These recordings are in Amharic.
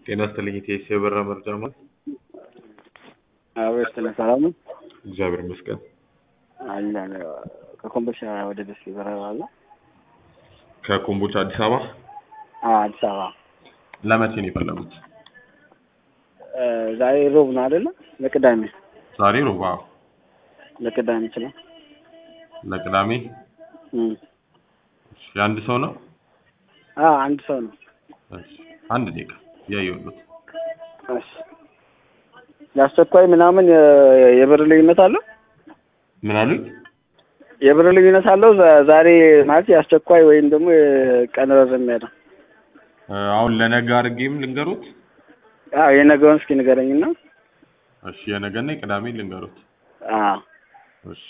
ጤና ይስጥልኝ ኢቴስ የበራ መርጃ ማለት አዎ ይስጥልኝ። ሰላም ነው? እግዚአብሔር ይመስገን። አለን ከኮምቦልቻ ወደ ደሴ በረራ አለ። ከኮምቦልቻ አዲስ አበባ አዎ አዲስ አበባ ለመቼ ነው የፈለጉት? እ ዛሬ ሮብ ነው አይደለ? ለቅዳሜ ዛሬ ሮባ ለቅዳሜ ይችላል። ለቅዳሜ እም እሺ፣ የአንድ ሰው ነው? አዎ አንድ ሰው ነው። እሺ፣ አንድ ደቂቃ እያየሁት። እሺ የአስቸኳይ ምናምን የ- የብር ልዩነት አለው? ምን አሉኝ? የብር ልዩነት አለው? ዛ- ዛሬ ማለት የአስቸኳይ ወይም ደግሞ የቀን ረዘም ያለ እ አሁን ለነገ አድርጌም ልንገሩት? አዎ የነገውን እስኪ ንገረኝና። እሺ፣ የነገና የቅዳሜ ልንገሩት። አዎ እሺ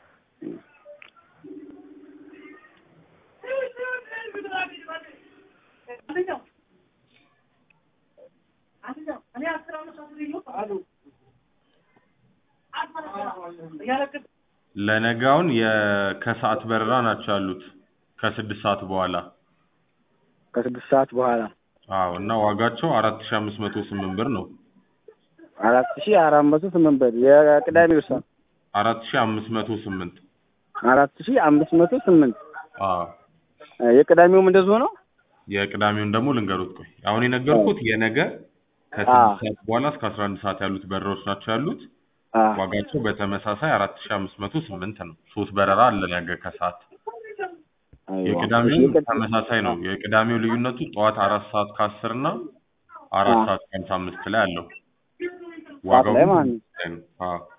ለነጋውን የከሰዓት በረራ ናቸው ያሉት ከስድስት ሰዓት በኋላ ከስድስት ሰዓት በኋላ አዎ እና ዋጋቸው አራት ሺ አምስት መቶ ስምንት ብር ነው አራት ሺህ አራት መቶ ስምንት ብር የቅዳሜው ሰዓት አራት ሺ አምስት መቶ ስምንት አራት ሺህ አምስት መቶ ስምንት አዎ የቅዳሜውም እንደዚሁ ነው። የቅዳሜውን ደግሞ ልንገሩት ቆይ አሁን የነገርኩት የነገ ከስድስት ሰዓት በኋላ እስከ አስራ አንድ ሰዓት ያሉት በረራዎች ናቸው ያሉት አዎ ዋጋቸው በተመሳሳይ አራት ሺ አምስት መቶ ስምንት ነው ሶስት በረራ አለ ነገ ከሰዓት የቅዳሜው ተመሳሳይ ነው የቅዳሜው ልዩነቱ ጠዋት አራት ሰዓት ከአስር እና አራት አዎ። ሰዓት ከሀምሳ አምስት ላይ አለው ጠዋት ላይ ዋጋው ማለት ነው። ተመሳሳይ ነው አዎ